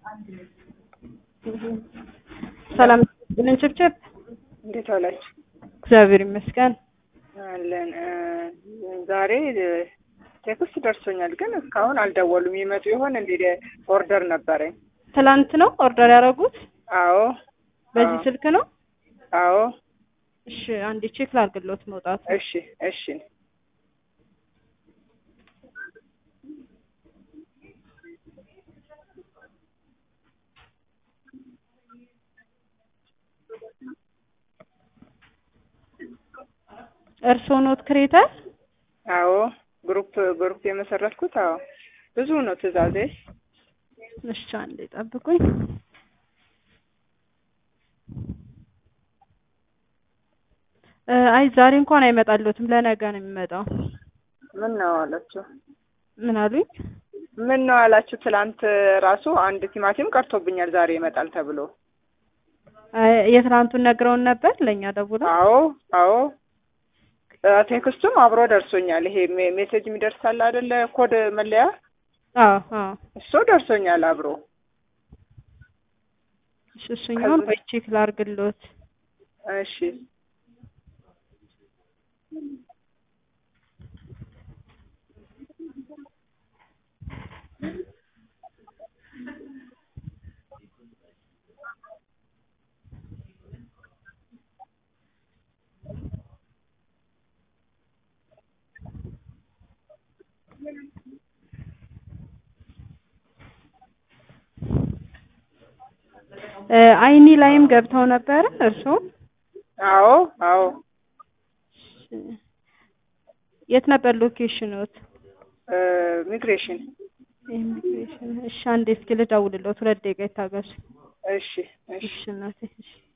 ሰላም ልን ችብችብ እንዴት ዋላችሁ? እግዚአብሔር ይመስገን። አለን ዛሬ ቴክስት ደርሶኛል፣ ግን እስካሁን አልደወሉም። ይመጡ ይሆን እንዴ? ኦርደር ነበረኝ። ትላንት ነው ኦርደር ያደረጉት? አዎ በዚህ ስልክ ነው? አዎ። እሺ አንዴ ቼክ ላድርግሎት መውጣቱ። እሺ እሺ። እርስዎ ኖት ክሬተር? አዎ ግሩፕ ግሩፕ የመሰረትኩት አዎ። ብዙ ነው ትእዛዜ። እሺ አንዴ ጠብቁኝ። አይ ዛሬ እንኳን አይመጣልዎትም፣ ለነገ ነው የሚመጣው። ምን ነው አላችሁ? ምን አሉኝ? ምን ነው አላችሁ? ትላንት ራሱ አንድ ቲማቲም ቀርቶብኛል ዛሬ ይመጣል ተብሎ። አይ የትናንቱን ነግረውን ነበር ለእኛ ደውለው። አዎ አዎ ቴክስቱም አብሮ ደርሶኛል። ይሄ ሜ- ሜሴጅ የሚደርሳል አይደለ? ኮድ መለያ አዎ አዎ። እሱ ደርሶኛል አብሮ። እሺ እሱኛውን ከዚህ- ወይ ቼክ ላድርግሎት። እሺ እ አይኒ ላይም ገብተው ነበረ እርስዎ? አዎ አዎ የት ነበር ሎኬሽኖት? እ ሚግሬሽን ኢሚግሬሽን። እሺ አንዴ እስኪ ልደውልሎት፣ ሁለት ደቂቃ ይታገሱ። እሺ እሺ እሺ እናቴ እሺ